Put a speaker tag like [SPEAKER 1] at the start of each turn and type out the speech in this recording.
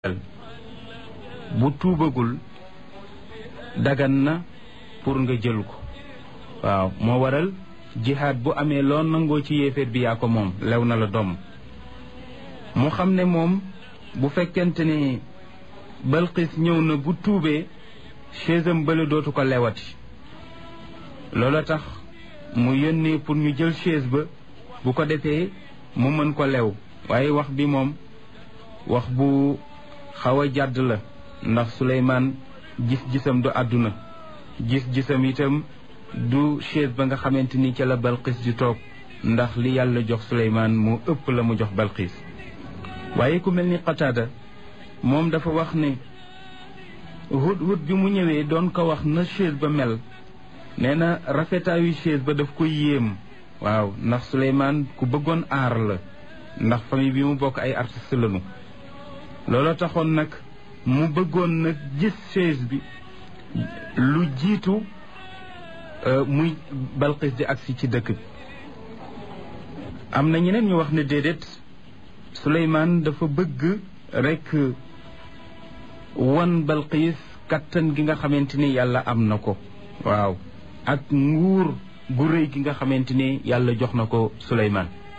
[SPEAKER 1] bu tuubagul dagan na pour nga jël ko waaw moo waral jihaad bu amee loo nangoo ci yéeféer bi yaa ko moom lew na la doom mu xam ne moom bu fekkente ne balxiis ñëw na bu tuubee chaisam bële dootu ko lewati loola tax mu yónnee pour ñu jël chaise ba bu ko defee mu mën ko lew waaye wax bi moom wax bu xaw a jàdd la ndax Suleymaan gis-gisam du àdduna gis-gisam itam du chaise ba nga xamante ni ca la Balqis di toog ndax li yàlla jox Suleymaan mu ëpp la mu jox Balqis waaye ku mel ni Qataada moom dafa wax ne hut hut bi mu ñëwee doon ko wax na chaise ba mel nee na rafetaayu chaise ba daf ko yéem waaw ndax Suleymaan ku bëggoon aar la ndax famille bi mu bokk ay artiste lañu looloo taxoon nag mu bëggoon nag gis chaise bi lu jiitu muy Balqis di agsi ci dëkk bi am na ñeneen ñu wax ne déedéet Suleymaan dafa bëgg rekk wan Balqis kattan gi nga xamante ni yàlla am na ko waaw ak nguur gu rëy gi nga xamante ni yàlla jox na ko Suleymaan